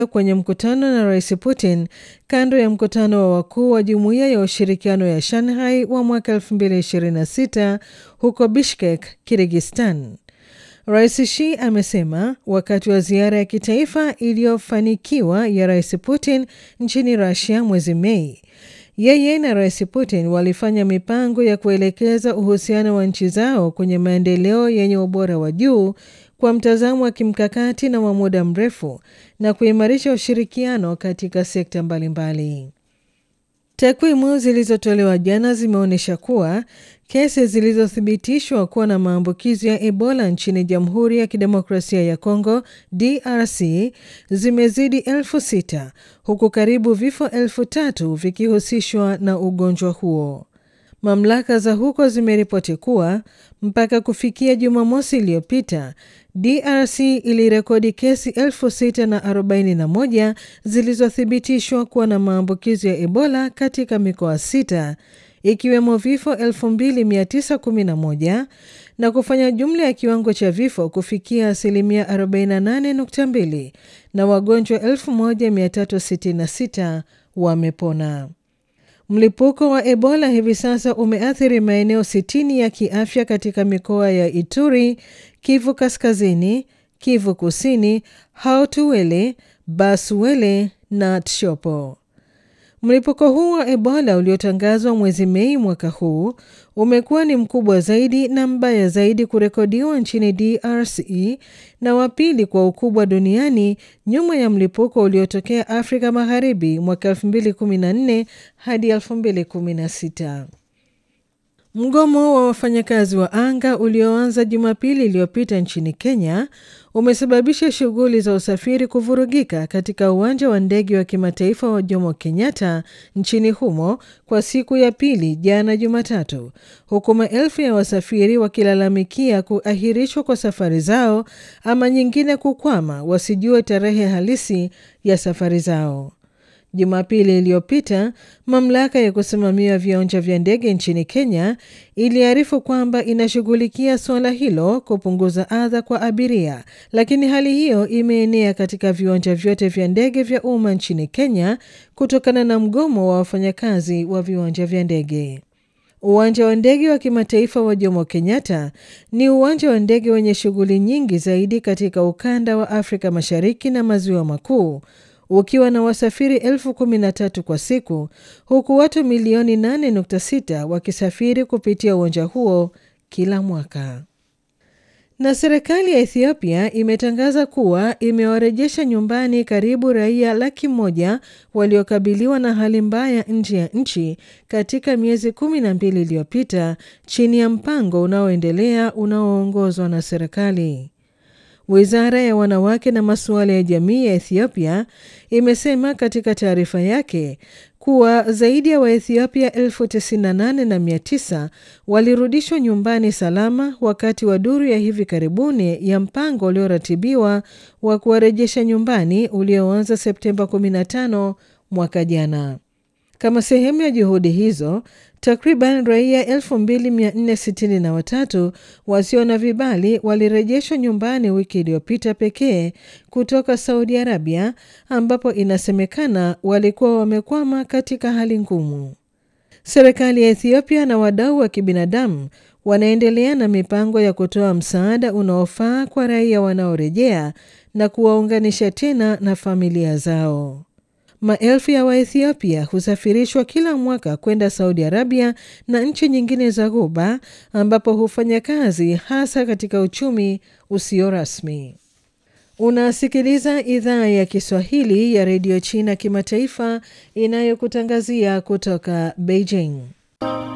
kwenye mkutano na Rais Putin kando ya mkutano wa wakuu wa Jumuiya ya Ushirikiano ya Shanghai wa mwaka 2026 huko Bishkek, Kirgistan. Rais Xi amesema wakati wa ziara ya kitaifa iliyofanikiwa ya Rais Putin nchini Russia mwezi Mei, yeye na Rais Putin walifanya mipango ya kuelekeza uhusiano wa nchi zao kwenye maendeleo yenye ubora wa juu kwa mtazamo wa kimkakati na wa muda mrefu na kuimarisha ushirikiano katika sekta mbalimbali. Takwimu zilizotolewa jana zimeonyesha kuwa kesi zilizothibitishwa kuwa na maambukizi ya Ebola nchini Jamhuri ya Kidemokrasia ya Kongo DRC zimezidi elfu sita huku karibu vifo elfu tatu vikihusishwa na ugonjwa huo. Mamlaka za huko zimeripoti kuwa mpaka kufikia Jumamosi iliyopita DRC ilirekodi kesi 641 zilizothibitishwa kuwa na maambukizi ya Ebola katika mikoa sita ikiwemo vifo 2911 na kufanya jumla ya kiwango cha vifo kufikia asilimia 48.2 na wagonjwa 1366 wamepona. Mlipuko wa Ebola hivi sasa umeathiri maeneo 60 ya kiafya katika mikoa ya Ituri, Kivu Kaskazini, Kivu Kusini, Haut-Uele, Bas-Uele na Tshopo. Mlipuko huu wa Ebola uliotangazwa mwezi Mei mwaka huu umekuwa ni mkubwa zaidi na mbaya zaidi kurekodiwa nchini DRC na wa pili kwa ukubwa duniani nyuma ya mlipuko uliotokea Afrika Magharibi mwaka 2014 hadi 2016. Mgomo wa wafanyakazi wa anga ulioanza Jumapili iliyopita nchini Kenya umesababisha shughuli za usafiri kuvurugika katika uwanja wa ndege wa kimataifa wa Jomo Kenyatta nchini humo kwa siku ya pili jana Jumatatu, huku maelfu ya wasafiri wakilalamikia kuahirishwa kwa safari zao ama nyingine kukwama wasijue tarehe halisi ya safari zao. Jumapili iliyopita mamlaka ya kusimamia viwanja vya ndege nchini Kenya iliarifu kwamba inashughulikia suala hilo kupunguza adha kwa abiria, lakini hali hiyo imeenea katika viwanja vyote vya ndege vya umma nchini Kenya kutokana na mgomo wa wafanyakazi wa viwanja vya ndege. Uwanja wa ndege wa kimataifa wa Jomo Kenyatta ni uwanja wa ndege wenye shughuli nyingi zaidi katika ukanda wa Afrika Mashariki na Maziwa Makuu ukiwa na wasafiri elfu kumi na tatu kwa siku huku watu milioni 8.6 wakisafiri kupitia uwanja huo kila mwaka. Na serikali ya Ethiopia imetangaza kuwa imewarejesha nyumbani karibu raia laki moja waliokabiliwa na hali mbaya nje ya nchi katika miezi kumi na mbili iliyopita chini ya mpango unaoendelea unaoongozwa na serikali. Wizara ya wanawake na masuala ya jamii ya Ethiopia imesema katika taarifa yake kuwa zaidi ya Waethiopia elfu tisini na nane na mia tisa walirudishwa nyumbani salama wakati wa duru ya hivi karibuni ya mpango ulioratibiwa wa kuwarejesha nyumbani ulioanza Septemba 15 mwaka jana. Kama sehemu ya juhudi hizo, takriban raia 2463 wasio na vibali walirejeshwa nyumbani wiki iliyopita pekee kutoka Saudi Arabia, ambapo inasemekana walikuwa wamekwama katika hali ngumu. Serikali ya Ethiopia na wadau wa kibinadamu wanaendelea na mipango ya kutoa msaada unaofaa kwa raia wanaorejea na kuwaunganisha tena na familia zao. Maelfu ya Waethiopia husafirishwa kila mwaka kwenda Saudi Arabia na nchi nyingine za Ghuba ambapo hufanya kazi hasa katika uchumi usio rasmi. Unasikiliza idhaa ya Kiswahili ya redio China kimataifa inayokutangazia kutoka Beijing.